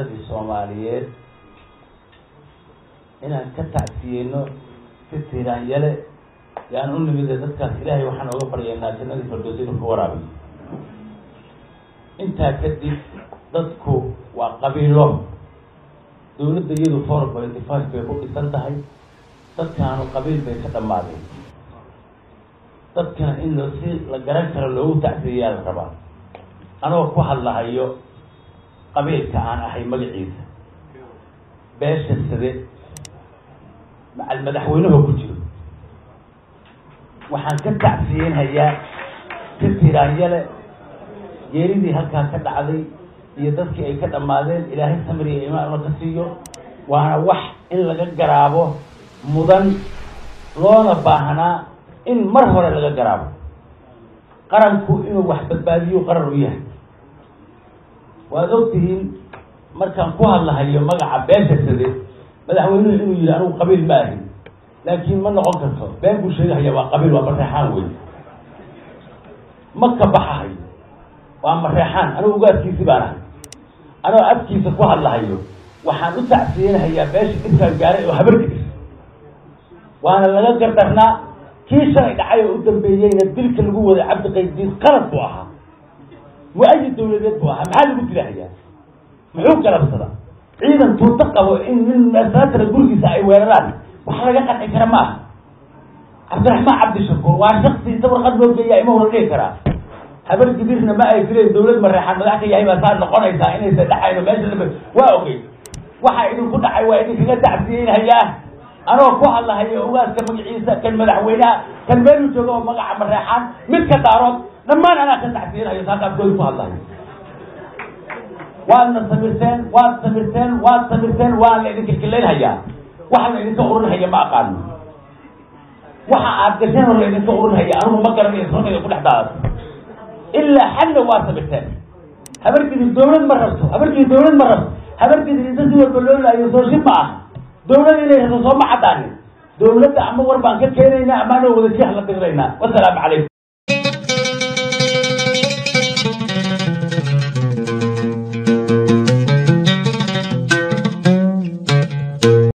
ummadii soomaaliyeed inaan ka tacsiyeyno si tiiraanyale yaan u nimide dadkaas ilaahay waxaan oga baryaynaa jannadii fardoosi inuu ka waraabiyo intaa kadib dadku waa qabiilo dawladda iyadu four pointy five bay ku dhisan tahay dadkaanu qabiil bay ka dhammaadeen dadkan in lo si la garan karo loogu tacsiyayaa la rabaa anoo ku hadlahayo qabiilka aan ahay magaciisa beesha sade macal madaxweynuhu ku jiro waxaan ka tacsiyeynhayaa si tiraanyale geeridii halkaa ka dhacday iyo dadkii ay ka dhammaadeen ilaahay samri iyo imaan ka siiyo waana wax in laga garaabo mudan loona baahnaa in mar hore laga garaabo qaranku inuu wax badbaadiyo qaran u yahay waad ogtihiin markaan ku hadlahayo magaca beesha sade madaxweynuhu inuu yihi anugu qabiil ma ahin laakiin ma noqon karto been buu sheegahaya waa qabiil waa mareexaan wey ma ka baxahayo waa mareexaan anigu ugaadkiisi baan ahay anoo afkiisa ku hadlahayo waxaan u tacsiyeynahayaa beesha dhibkaan gaaray oo habarkiis waana laga gardarnaa kii shalay dhacay oo u dambeeyeyna dilka lagu waday cabdiqaydiis qalad buu ahaa mu-ayid dawladeed buu ahaa maxaa lagu dilahayaa muxuu galabsada ciidan tuuto qabo in nin meesatara gurigiisa ay weeraraan wax laga qanci kara ma aha cabdiraxmaan cabdishakuur waa shaksi inta warqad loo geeya ima hora dhihi karaa habar gidirna ma ay fileen dawlad mareexaan madax ka yahay baa saa noqonaysaa inaysa dhacayno meesha laba waa ogey waxa idinku dhacay waa idinkaga tacsiyeynhayaa anoo ku hadlahayo ugaaska magaciisa kan madaxweynaha kan meelu jooga oo magaca mareexaan midka daarood dhammaan anaa ka tacsiyeynhayo saaqaafkooda ku hadlahayo waadna samirteen waad samirteen waad samirteen waa la idinka kilaynhayaa waxa la idinka urinhaya ma aqaano waxa aad gasheen oo la idinka urinhaya anigu ma garanayo sarkayda ku dhex daadata ilaa xagna waa samirteen habargidi dawlad ma rabto habargidi dawlad ma rabto habargidi inta si walba loo laayo soo shib ma ah dawlad inay rabto soo ma caddaanin dawladda ama war baan ka keenaynaa ama anoo wada jih la diriraynaa wasalaamu calaykum